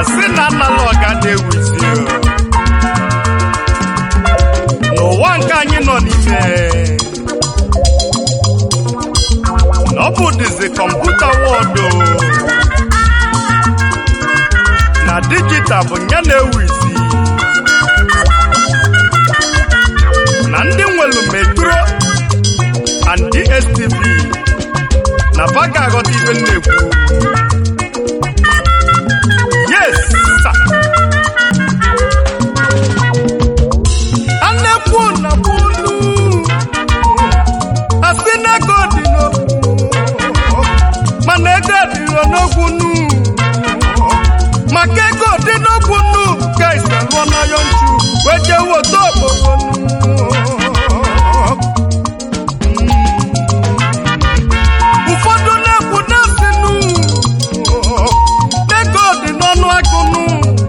asị na nnala ọga na-ewuzi o. n'ụwa nke anyị nọ n'ime na ọ bụ dizi kọmputa wọdụ na dijital bụ ya na-ewu isi na ndị nwelu metro and dstv na ba ga-aghọta ibe m na-ekwu yes sir. a na-ekwu na bụlu asị na ego dị n'okwu mana ego dịrọ n'okwu nu maka ego dị n'okwu nu ka isi lụọ n'ayọ nchu wee jee wota okpokpo nu ụfọdụ na-ekwu na-asị nu na ego dị n'ọnụ agụnụ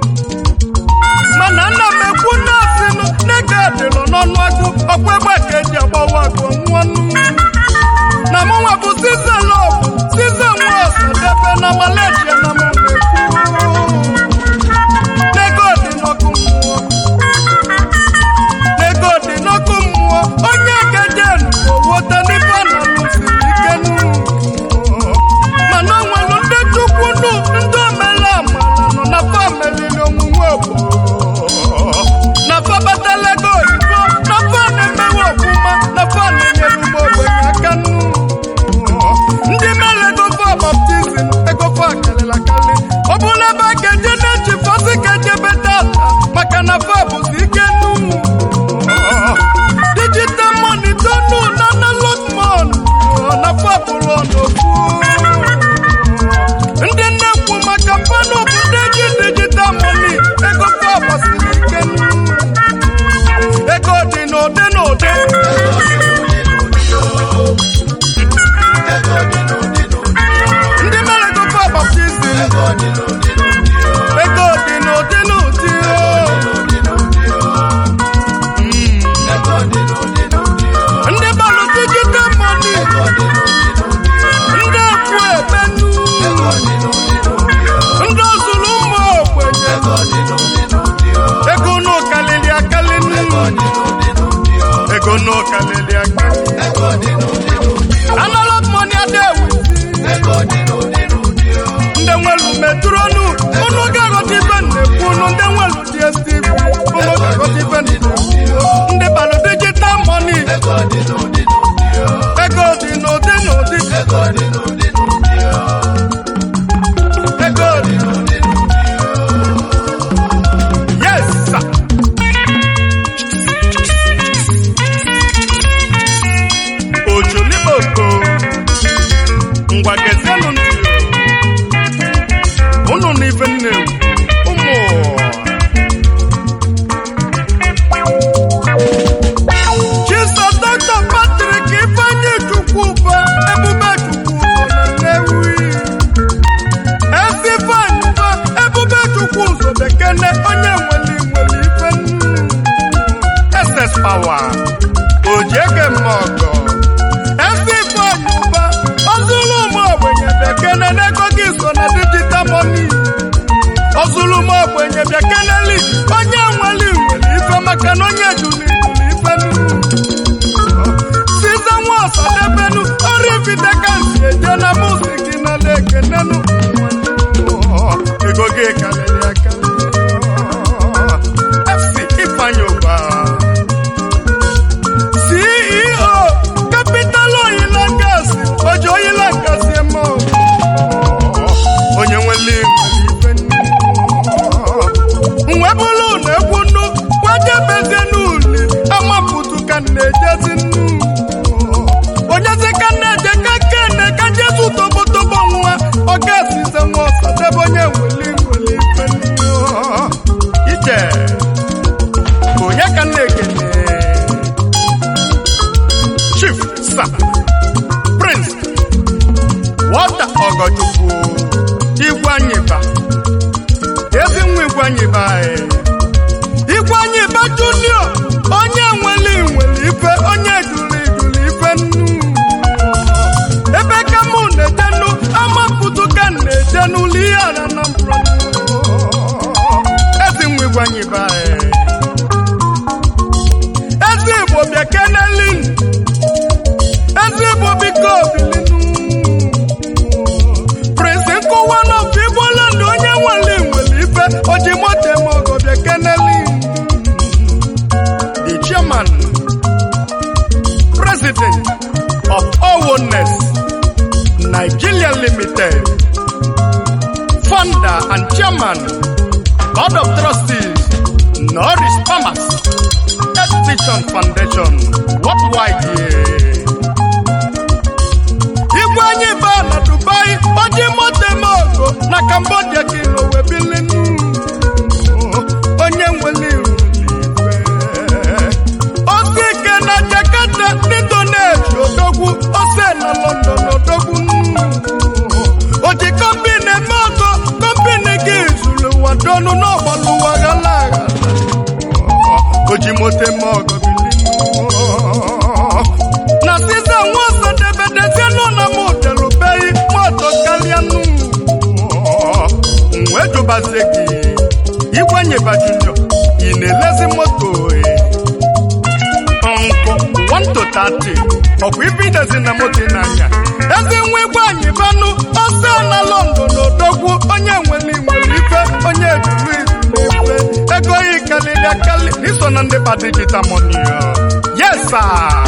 mana ana m ekwu na-asị nụ n'ego dịrọ n'ọnụ agụ ọkwa egbe ka eji agbawa agụ nwannu na mụnwa bụ size lọb size nwa ọsadebe na malaysia na mụ na-ekwu n'ego dị n'ọkụ mmụọ n'ego dị n'ọkụ mmụọ onye gejenu owote n'ife na lụsiri ike nụ mana o nwere ndị chukwu nụ ndị omele amala nọ na famelili omume obodo na fa batala ego oyibo na fa na-emewe ọfụma na fa na-enyere ụmụ ogbenye aka nụ ndị mere ego fa baptizim ego fa karịrị akarị ọ bụrụ ebe a ga-eje na-eji fasị ka ejebe data maka na fa bụzi ike nụ digital money tonu na analog money na fa bụrụ ọnọfu ndị na-ekwu maka mmanụ bụ ndị ji digital money ego fa gbasiri ike nụ ego dị n'ụdị n'ụdị ndị mere ego fa baptizim ego dị n'ụdị n'ụdị ndị balụ digital money ndị ekwu ebenu ndị ozuru ụmụ ogbenye ego n'ụkalili akali ego n'ụkalili akali analog money adewi ndị nwelu metronu unu ga-aghọta ibe na-ekwu unu ndị nwelu dstv unu ga-aghọta ibe na-ekwu ndị balụ digital money ego dị n'ụdị n'ụdị ego dị n'ụdị yes sir. ojoliboko ngwa gezienụ ntị unu na ife nne ụmụ chiso dọkta patrik ifeanyi chukwuba ebube chukwuba na nnewi ezi ifeanyi ba ebube chukwu ụzọ bekene onye nwere nwere ife nnu ss power ojiege mmọgọ ezi ifeanyi ụba ọzụlụ ụmụ ogbenye bekene n'ego gị so na digital money ọzụlụ ụmụ ogbenye bekeneli onye nwere nwere ife maka na onye juli juli ife nnu size nwa ọsadebenu ọrụ ifite ka nsi eje na musiki na lekenenu ego gị karịrị akarị fc ifeanyi ụba ceo capital oil and gas oji oil and gas emo onye nwere ife nwe bụrụ na egwu nnu gwajebezie n'uli amapụtu ka m na-ejezi nnu onyezi ka m na-eje ka kene ka jesu tobotobo nwa ọ ga-esize nwa ọsadebe onye nweli nweli ife nnu ije onye ka m na-ekene chief sa prince wọta ọgọchukwu igwe anyị ba ezi nwa igwe anyị ba igwe anyị ba junior onye nweli nweli ife onye juli juli ife nnu ebe ka mụ na-ejenu amapụtụ ka m na-eje n'ụlọ ihe a na Anambra anyị ba ezi igbo bịa kenelin ezi igbo biko bilinu prince nkụwa n'ofe igboland onye nwere nwere ife ojimotemogo bịa kenelin the chairman president of Owonness Nigeria Limited, founder and chairman, board of trustees, Norris Farmers, Education Foundation, worldwide. yeah. Igwe anyị baa na Dubai, oji moto eme ogo na Cambodia ka ilo wee bilinu. Onye nwere iru n'ife. Osi ike na Jakarta n'Indonesia odogwu ose na London odogwu oji kọmpini eme ọgọ kọmpini gị zuru ụwa dọnụ n'ọgbalụwa ghala agha oji moto eme ọgọ bilinu na sisa nwa ọsọ debedeze nọ na motelubeghị moto karịa nụ wee jụbazie gị igwe nyeba junior ị na-elezi moto eh? nkụ 1 to 30 ọkwa ibe idezi na moto n'anya ezi nwa igwe anyị banụ ọsọ na london odogwu onye nwere nwere ife onye juru izu n'ife ego yi karịrị akarị iso na ndị ba digital money yes sir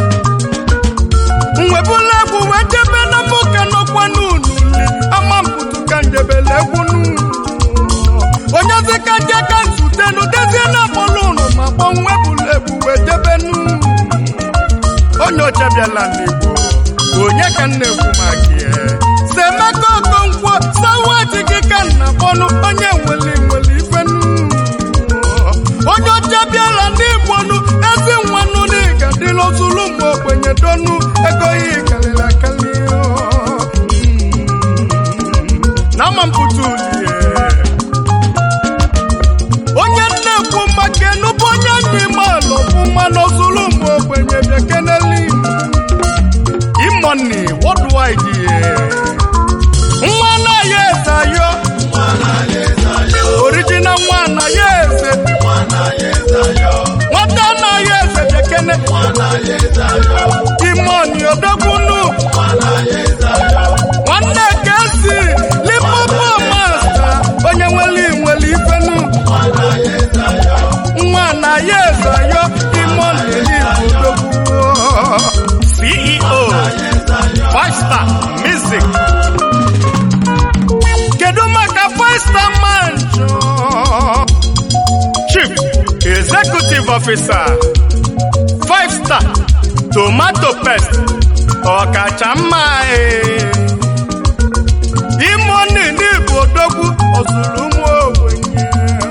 nwebula egwu wee jebe na mụka nọkwa n'unuli ama mputu ka njebele egwu n'unu onye zika je ka zutenu dezie na akpọlụ ụnụ ma kpọ nwebula egwu wee jebe n'unu onye ọcha bịala n'igbo onye ka m na-ekwu maka ya semeka okonkwo sawati gị ka nna kpọnụ onye nwere nwere ife n'unu onye ọcha bịara n'igbo nụ ezi nwanụ n'ịga dịla ozulu mgbe ogbenye donu ego ya karịrị akarị na ama mpụta ulie onye nna-ekwu maka enubụ onye ndị malụ ọfụma n'ozulu mgbe ogbenye bịa keneli imoni worldwide nwa anaghị eze ayo original nwa anaghị eze nwata anaghị eze bekene imoni odogbunu nwanne kezi lipopo masta onye nwere nwere ifenu nwa anaghị eze ayo imoni elibodogwu ceo five star music kedu maka five star manjo chief executive officer five star tomato paste ọkacha mma ee. imoni n'igbo odogwu ozuru ụmụ ogbenye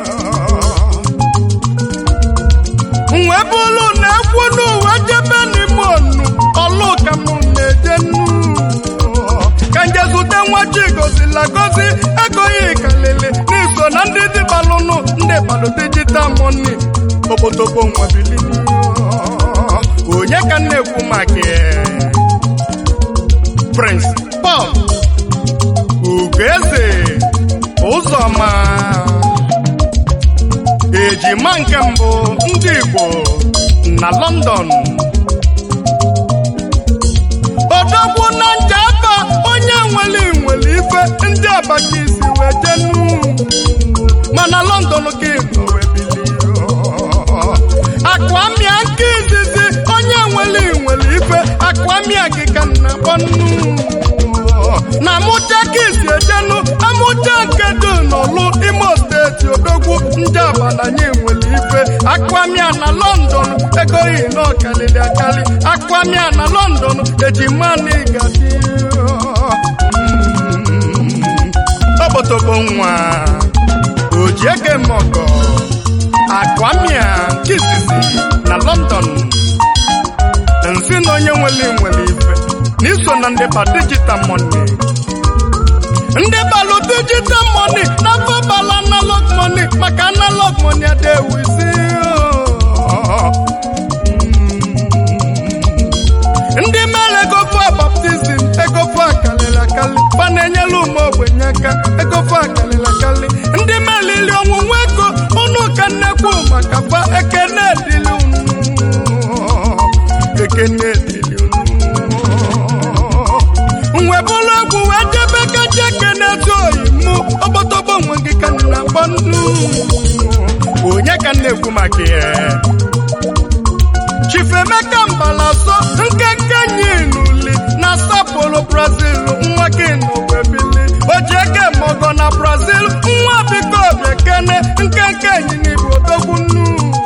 nwe bụrụ na ekwu n'ụwa jebe n'ime onu ọlụ ka m na-eje nnu ka nje zute nwa chi gozila gozi egoghị kalili n'iso na ndị dịbalụnụ ndị balụ digital money okpotokpo nwabilini onye ka m na-ekwu maka ya? prince paul ugeze ụzọma ejima nke mbụ ndị igbo na london odogwu na njaba onye nwere nwere ife ndị abacha isi wee jenu mana london ka ịnọ wee bilie akwamia nke izizi onye nwere nwere ife akwamia gị ka nna kpọnụ na amụcha ka isi ejenu amụcha nke dị n'ọlụ imo steeti odogwu ndị abalanye nwere ife akwamia na london egoghị na ọkalịrị akali akwamia na london ejimani gadi ọbọtọbọ nwa ojiege mọgọ akwamia nke izizi na london nsị na onye nwere nwere ife n'iso na ndị ba digital money ndị balụ digital money na bala analog money maka analog money adewizi ndị mere egofu baptizim egofu akalịrị akali fa na-enyere ụmụ ogbenye aka egofu akalịrị akali ndị mere ili ọnwụnwa ego ọnụ maka fa ekene dịlị unu ekene dịlị unu nwebụrụ egwu wee debe kacha ekene tụ oyi mụ ọgbọtọgbọ nwe gị ka nna agba nnu onye ka m na-ekwu maka ya chifemeka mbalaso nkenke nyinuli na sapolo brazil nwa gị nọwebili ojiege mogo na brazil nwa biko bekene nkenke nyinibu odogwu nnu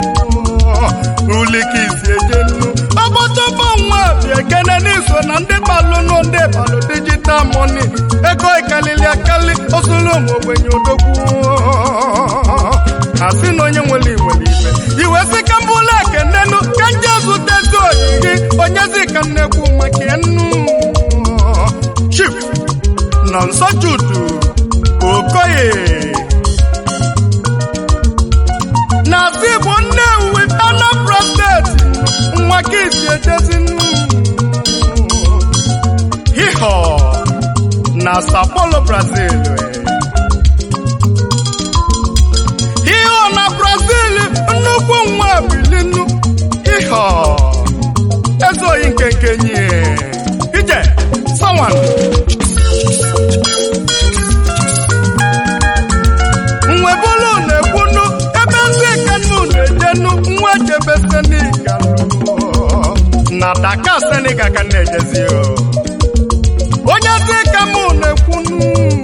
ulikisi ejenu ọgbọtọgbọ nwa biekene n'iso na ndị balụnụ ndị balụ digital money ego ikalili akali osulu ụmụ ogbenye odogwu asị na onye nwere nwere ife iwe sị ka mbụla ekenenu ka nje zụtezi oyiyi onyezi ka nnekwu maka ya nnu chief nọ nsọ judu okoye na azụ igbo nnewi anambra steeti nwa ka isi ejezi nnu hiho na sao paulo brazil ihe na brazil nnukwu nwa bilinu ihe ezoghị nkenke nye ije sawan nwebulu na-ekwunu ebe ndị kanu na-ejenu nwa jebe senegal na daka senegal ka na-ejezi o. onye dị ka mụ na-ekwunu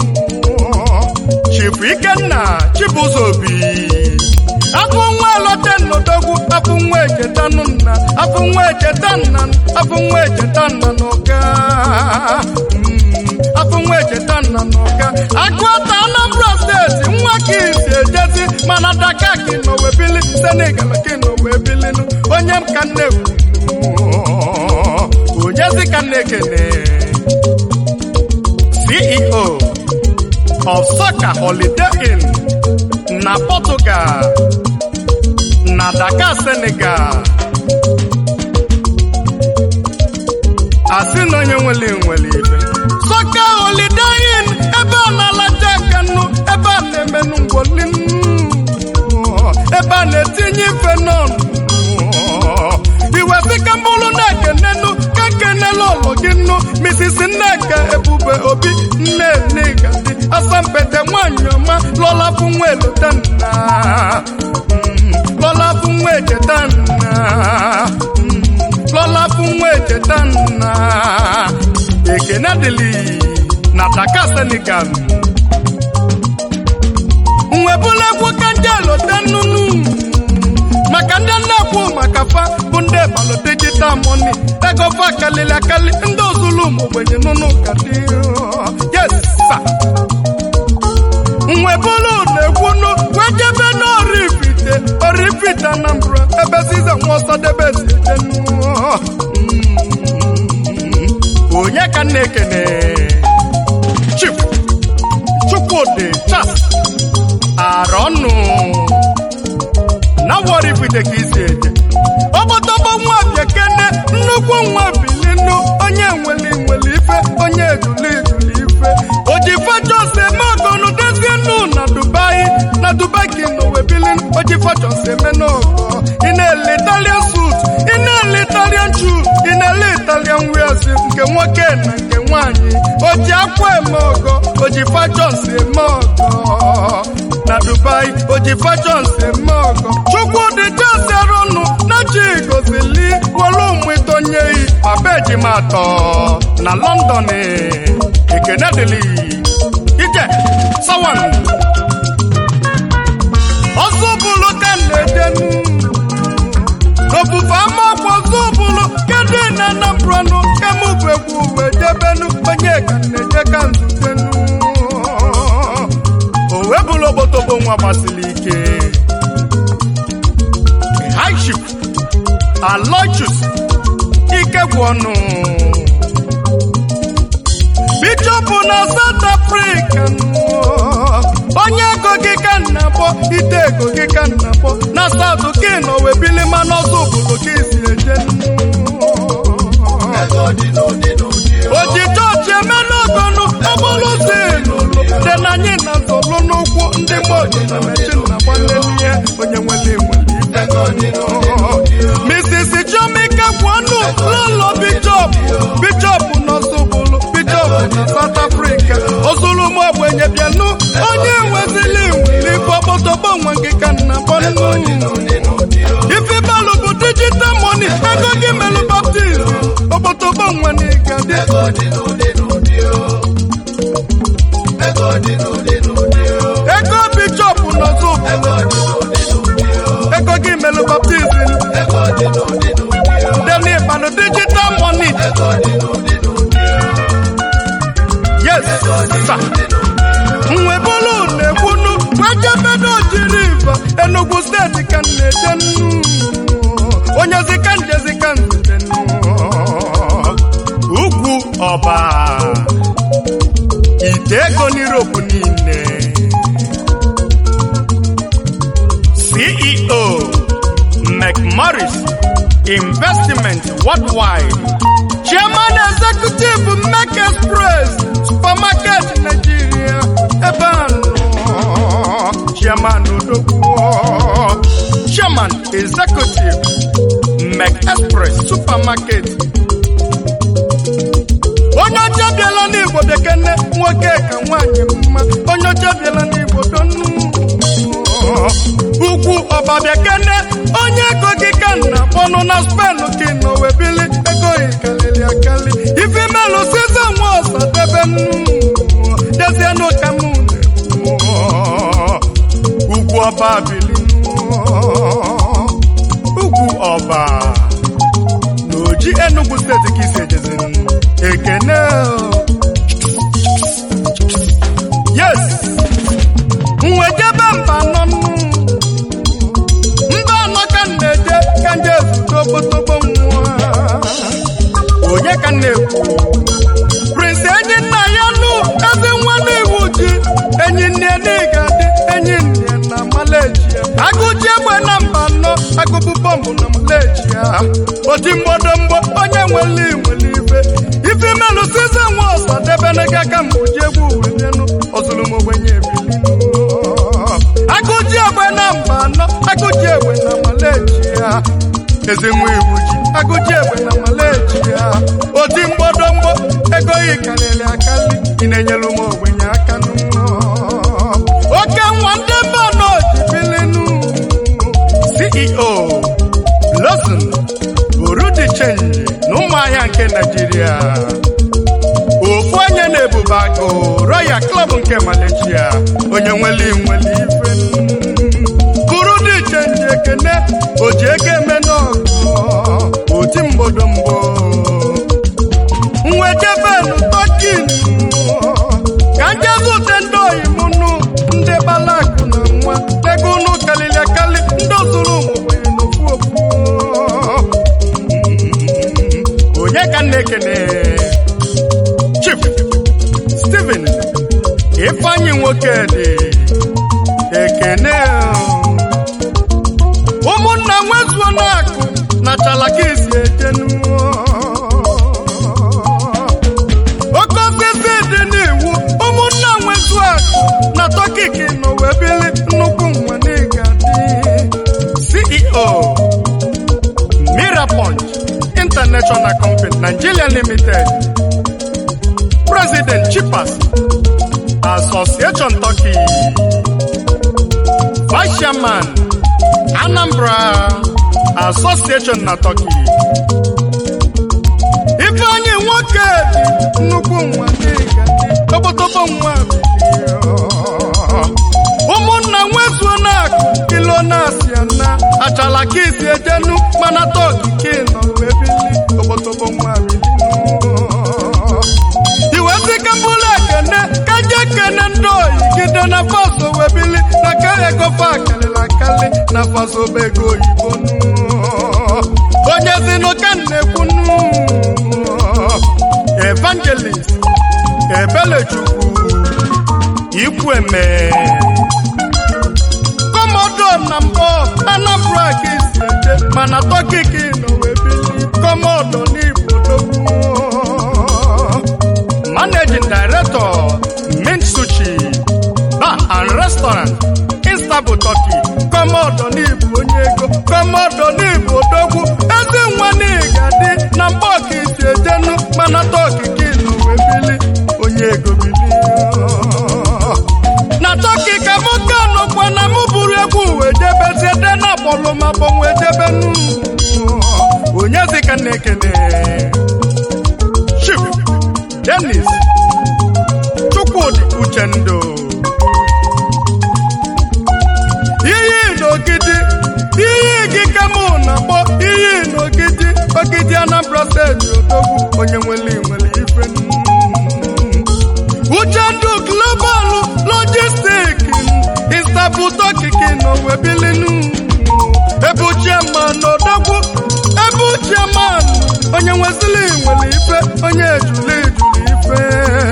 chifu ikenna chibuzo obi afụ nwa elote nnodogwu afụ nwa echetanụ nna afụ nwa echeta nna afụ nwa echeta nna n'ụka Mm, afụ nwa echeta nna n'ụka agụata anambra steeti nwa ka isi ejezi mana daka ka nọ wee bili senegal ka nọ wee bilinu onye m ka na-ekwu onyezi ka na-ekene ceo of Soccer Holiday Inn na Portugal na Dakar, Senegal. Asị na onye nwere nwere ibe. Soccer Holiday Inn ebe a na-alaja kanu ebe a na-emenụ ngwoli ebe a na-etinye ife n'ọnụ iwe sị ka mbụrụ na-ekenenu ka kenelu ụlọ gị nnu Mrs. Nneka Ebube Obi nne Nnegadi asampete nwanyị ọma lọla bụ nwa elota nna Mm, lọla bụ nwa echeta nna Mm, lọla bụ nwa echeta nna ekene dịlị na Dakar Senegal nwebụlegwu ka ndị elota nnụnụ maka ndị nnekwu maka fa bụ ndị balụ digital money ego fa kalili akali ndị ozulu ụmụ ogbenye nụnụ ka dị yes sir. nwebulu na-ekwunu wee jebe n'orifite orifite anambra ebe size nwa ọsọ debe si eje onye ka m na-ekene chief chukwudi charles arọnụ na worifite ka isi eje ọgbọtọgbọ nwa bekene nnukwu nwa bilinu onye nwere nwere ife onye ejuli ejuli ife ojifajos eme ọgọnụ dezie nnu na dubai na dubai ka ị nọ wee bilin ojifajos eme n'ọgọ ị na-ele italian suit ị na-ele italian shoe ị na-ele italian wears nke nwoke na nke nwanyị oji akwa eme ọgọ ojifajos eme ọgọ na dubai oji fashions eme ọgọ chukwudị jeserụnụ na chi gozili wolu mwitonyeyi abejimatọ na london ekene dịlị ije sawan ọzọbụlụ ka na-edenu n'ofufe amaọkwa ọzọbụlụ kedu na anambranụ kemụbụ egwu wee jebenu onye ka na-eje ka nzutenu o wee bụrụ obotobo nwa gbasiri ike high ship alochus ike gwụ ọnụ bishọp na south africa onye ego gị ka nna kpọ ite ego gị ka nna kpọ na south ka nọ wee bili mana ọzọ obodo ka isi eje oji chọọchị eme n'ọgọnụ okporo ụzọ elulu dị na anyị na nzọlụ n'ụkwụ ndị mgbe oji na mechin na gbalele ihe onye nwere nwere ibe Mrs. Jomika Kwanu lọlọ Bishop Bishop n'Ọsụbụlụ Bishop na South Africa ozulu m ogbenye bịanụ onye nwezili nwere ife ọkpọtọgbọ nwe gị ka nna bọnụ ife balụ bụ digital money ego gị melụ baptizim ọkpọtọgbọ nwe na ịga dị ego Bishop n'Ọsụbụlụ ego gị melụ baptizim dem n'ịkpanụ digital money yes sir. nwe bụlụ na-ekwunu wejebedo jiri iva Enugu steeti ka m na-eje nnu onye zika nje zika nzute nnu ugwu ọba ite ego n'Europe niile CEO McMorris Investment Worldwide Chairman Executive Mac Express Supermarket Nigeria ebe a nọ Chairman Odogwu Chairman Executive Mac Express Supermarket onye ọcha bịala n'Igbo bekene nwoke ka nwaanyị mma onye ọcha bịala n'Igbo donu ugwu ọbabịa kene onye ego gị ka nna kpọnụ na spenụ gị nọ wee bili ego gị kalili akali ife melụ size nwa ọsa debe dezienụ ka m na-ekwu ugwu ọba bili ugwu ọba na oji Enugu steeti ka isi ejezi ekene yes nwejebe mba nọ mba anọ ka m na-eje ka nje ezute okpotokpo nwa onye ka m na-ekwu prince enyi nna ya nụ ezi nwa n'iwu ji enyi nne n'ịga dị enyi nne na malejia agụji egbe na mba nọ agụbụ bọmbụ na malejia oti mgbodomgbo onye nwere nwere ife ife melụ size nwa ọsa debenega ka mgboji egwu welienụ ọzụlụm ogbenye ebilinu agụji egbe na mba anọ agụji egbe na malejia ezi nwa iwu ji agụji egbe na malejia oti mgbodomgbo ego yi karịrị akali ị na-enyelu m ogbenye aka nụ oke nwa ndị mba nọ ji bilinu CEO Lawson Burudi Change na ụmụahịa nke Naịjirịa ofu onye na-ebube agụ Royal Club nke Malaysia onye nwere nwere ife Burudi Change ekene oji ego eme n'ọgụ oti mgbodomgbo nwejebenu tokin ka njezute ndị oyimunu ndị balakụ na nwa ego unu kalili akali ndị ozuru ụmụgbenye n'ofu ofu onye ka m na-ekene Chief Stephen Ifeanyi nwoke dị ekene ụmụnna nwezuo n'akụ na chalakisi ejenu oke osisi dị n'iwu ụmụnna nwezuo akụ na tọkiki nọ wee bili nnukwu nwa n'ịga dị CEO Mirapunch International Company Nigeria Limited President Chipas Association Turkey Vice Chairman Anambra Association na Turkey Ifeanyi nwoke dị nnukwu nwa n'ịga dị tobotobo nwa bilie ụmụnna nwezuo na-akụ ilo na-asịa na achala ka isi ejenu mana tọkike nọ wee bili tobotobo nwa bilinu iwe sika mbụlụ ekene ka je kene ndị oyi gide na faso wee bili na ka ego fa akalịla akali na faso bụ ego oyibo nu onye zinụ ka m na-ekwunu evangelist ebelechukwu ikweme kọmọdọ na mbọ anambra ka isi eje mana tọkiki nọ wee bili kọmọdọ n'igbo dogwu managing director mint sushi bar and restaurant istanbul turkey kọmọdọ n'Igbo onye ego kọmọdọ n'Igbo odogwu ezi nwa n'ịga dị na mgbe ọkisi ejenu mana tọkiki nọ wee bili onye ego bili na tọki ka mụ ka nọkwa na mụ buru egwu wee jebezie de na bọlụ ma bọnwe jebe nu onye zi ka na-ekene Chief Dennis Chukwudi Uchendo iyi n'ogidi iyi gị ka mụ na-akpọ iyi n'ogidi ogidi Anambra steeti odogwu onye nwere nwere ife Uchendu global logistik Istanbul tọkiki n'owe bilinu ebu chairman odogwu ebu chairman onye nwezili nwere ife onye ejuli ejuli ife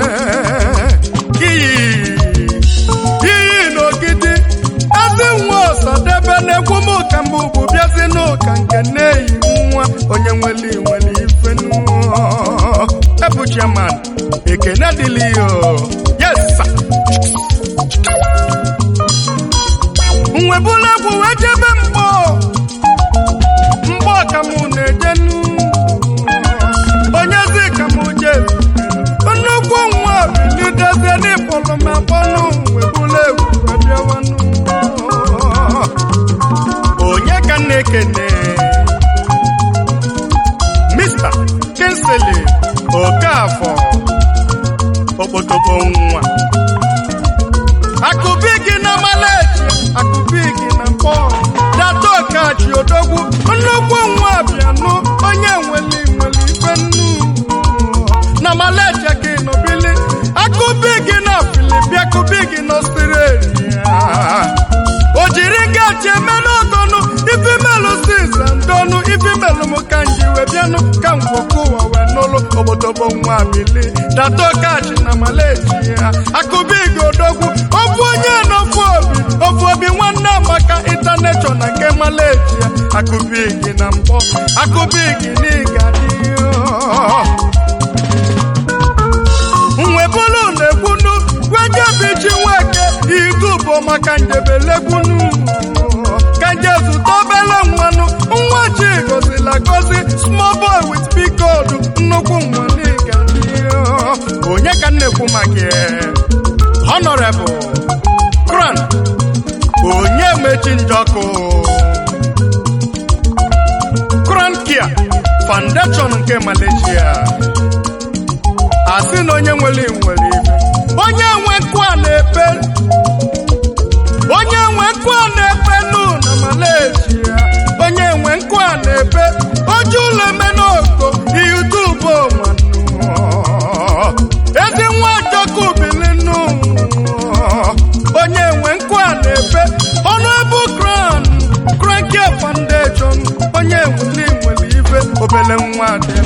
iyi iyi n'ogidi ezi nwa ọsadebe na-ekwu m ka mbụ bụ bịazi n'ụka nke na-eyi nwa onye nwere nwere ife ebu chairman ekene dịlị yo yes sir. nwebula egwu wee jebe mgbọ mgbọ ka mụ na-ejenu onye zi ka mụ jezi nnukwu nwa bilidezie n'ịkpọrọ m akpọnụ nwebula egwu wee bịawanụ onye ka m na-ekene Mr. Kinsley Okafọ okpotokpo nwa akụbigi na maleji akụbigi na mpọ data okachi odogwu nnukwu nwa bịanụ onye nweli nweli ife nnu na maleji gị nọbili akụbigi na filipi akụbigi na ọstrelia o jiri gachi eme n'ọgọnụ ifi melụ siza ndọnụ ifi melụ m ka nji wee bịanụ ka ngwọkụ ụwa wee n'ụlụ obodobo nwa bili data okachi na maleji ya akụbigi odogwu ofu onye n'ofu obi ofu obi nwanne amaka intanetọ na nke maleji ya akụbigi na mbọ akụbigi n'ịga dị nwebulu na-egbunu gwejebichi nweke igubo maka njebelegbunu ka nje zụta obele nwanụ nwa chi gozila gozi small boy with big gold nnukwu nwa n'ịga dị onye ka nnekwu maka ya? honorable kran onye mechi njọkụ kran kia foundation nke malaysia asị na onye nwere nwere ife onye nwe nkụ a na-epe onye nwe nkụ a na-epe nụ na malaysia onye nwe nkụ a na-epe oju ụlọ emenoko yutubu manụ ezi nwa jọkụ bilinu onye nwe nkụ a na-epe ọnụebu kran kranke foundation onye nwere nwere ife obele nwa dị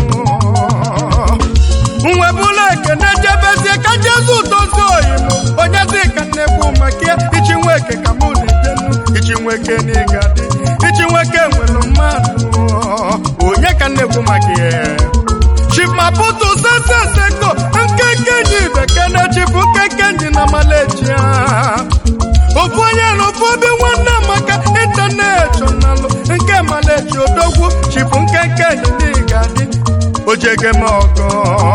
nwebula ekene jebezie ka jesu dozie oyim onye dị ka nnekwu maka ichi nweke ka mụ na-ejenu ichi nweke n'ịga dị ichi nweke nwere mmadụ onye ka nnekwu maka ya chimaputu seseseko nkenkenyi bekene chifu nkenkenyi na malejia ofu onye na ofu obi nwanne maka intanetọnalụ nke maleji odogwu chifu nkenkenyi n'ịga dị ojege m ọgọ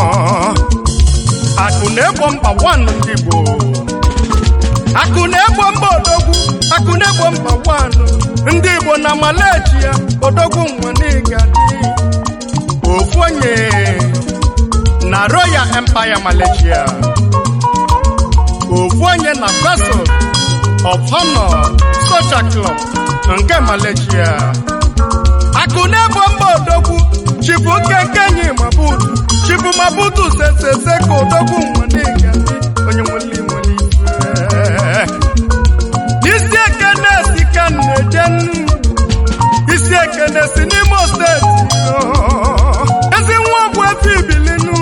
akụ na-egbo mkpa nwanụ ndị Igbo akụ na-egbo mba odogwu akụ na-egbo mkpa nwanụ ndị Igbo na maleji ya odogwu nwa n'ịga dị ofu onye na Royal Empire Malaysia ofu onye na Vessel of Honor Social Club nke Malaysia akụ na-egbo mba odogwu chibu nkenkenyi mabutu chibu mabutu sesese ka odogwu nwanega onye nwere nwere ife isi ekene si ka na-eje nnu isi ekene si n'Imo steeti ezi nwa ogbu efe ibilinu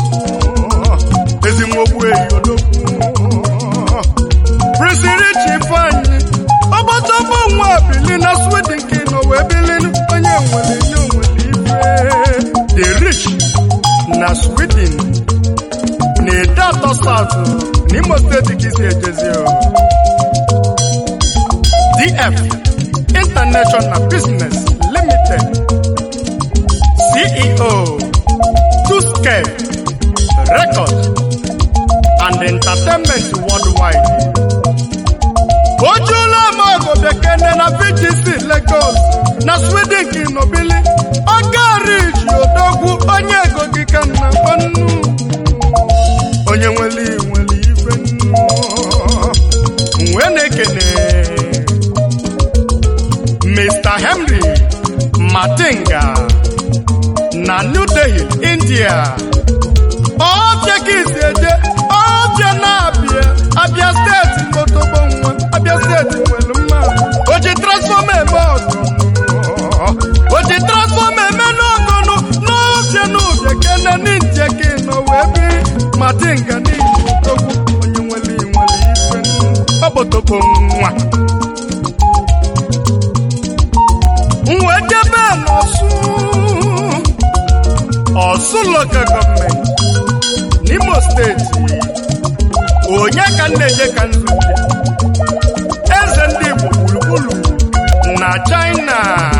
ezi nwa ogbu eyi odogwu prisiri chifeanyi ọgbọtọgbọ nwa bili na sweden ka ị nọ wee bilinu onye nwere nye onwere ife the rich na sweden na-ede atọ south n'imo steeti ka isi ejezi o CF International Business Limited CEO Two-Scale Record and Entertainment Worldwide ojula mago bekene na VGC Lagos na Sweden kinobili ọgariji odogwu onye ego gị ka nna nnu onye nwere nwere ife nnu wee na-ekene Mr. Henry Matinga na New Delhi, India ọbịa ka isi eje ọbịa na-abịa abịa steeti motogbo nwa abịa steeti nwere mma o ji transfọma eme ọgọnụ o ji transfọma eme n'ọgọnụ n'ọbịa n'ụbịa kene n'india ka ị nọ wee biri matinga n'ihi togbu onye nwere nwere ife ọ bụ togbo nwa nwe jebe n'ọsụ ọsụ local gọọmenti n'imo steeti onye ka m na-eje ka nzute eze ndị igbo gburugburu na china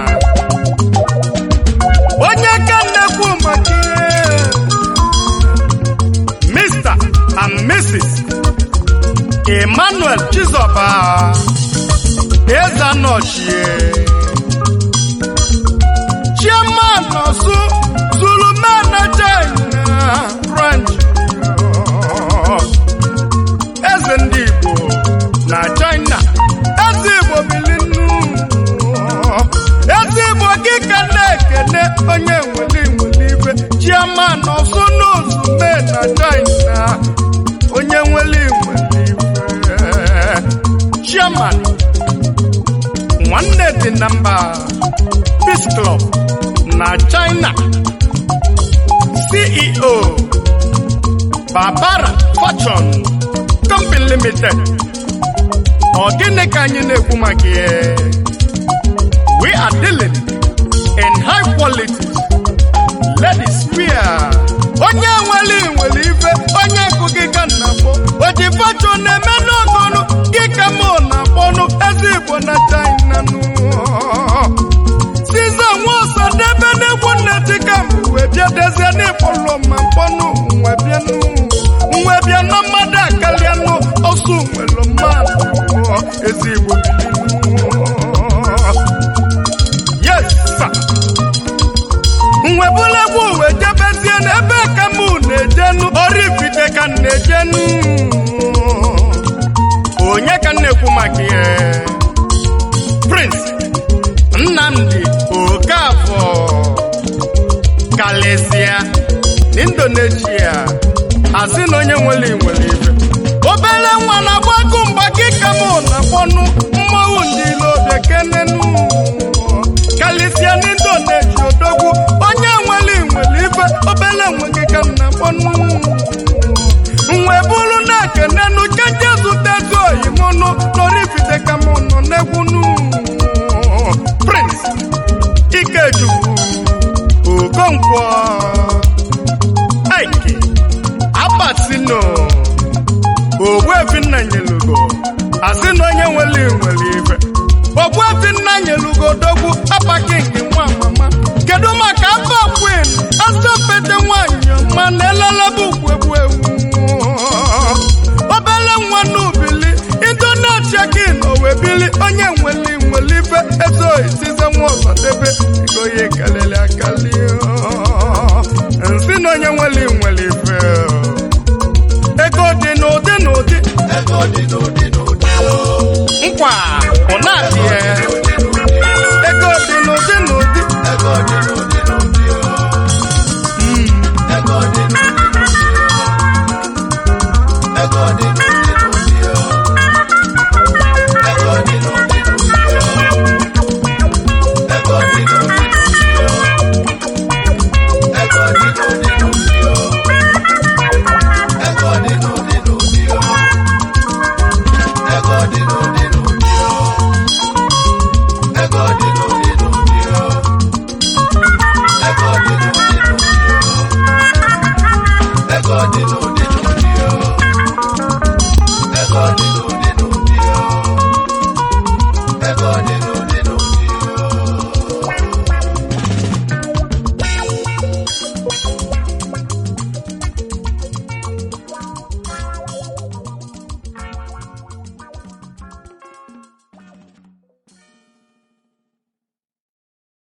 onye ka m na-ekwu maka ihe mr and mrs emmanuel chizoba eze anọchie chairman ọsụ zulu man na china branch eze ndị igbo na china eze igbo bilinu eze igbo gị ka na-ekene onye nwere nwere ibe chairman ọsụ n'ụzụ mee na china onye nwere nwere ibe chairman nwanne dị na mba peace club na china ceo babara fortune company limited ọ gịnị ka anyị na-ekwu maka ya we are dealing in high quality ladies wear onye nwere nwere ife onye nkụ gị ka na akpọ oji fortune na-eme n'ọgọnụ gị ka mụ na-akpọnụ eze igbo na china nụ siza nwa ọsọ debe n'egwu nneti ka mbụ wee bịa dezie n'ịkpọlụ ma mkpọnụ nwe bịanụ nwe bịa na mmadụ akalianụ ọsọ nwere mmadụ ezigbo yes sir. nwe bụla egwu wee jebezie n'ebe ka mụ na-ejenu orifite ka m na-ejenu onye ka m na-ekwu maka ihe prince nnamdi okafọ kalisia n'indonesia asị na onye nwere nwere ife obere nwa na-agbakụ mgba kịka mụ na kpọnụ mmanwụ ndị ilobia kenenu kalisia n'indonesia odogwu onye nwere nwere ife obere nwe gị ka nna kpọnụ nwe bụrụ na kenenu keje zụta ego oyimụnụ n'orifite ka mụ nọ n'egwunu prince ikechukwu okonkwo ike abatino ogbuefi nna nyelugo asị na onye nwere nwere ife ogbuefi nna nyelugo dogwu apakingi nwa mama kedu maka afọ kwin asọpete nwanyị ọma na elelebe ugwegbu ewu obere nwa n'ubili intaneti gị na owebili onye nwere nwere ife ezoghị size nwa ọzọdebe ego ya ekalili akali nsị na onye nwere nwere ife ego dị n'ụdị n'ụdị Ego dị n'ụdị n'ụdị o. nkwa bụ na-adịghị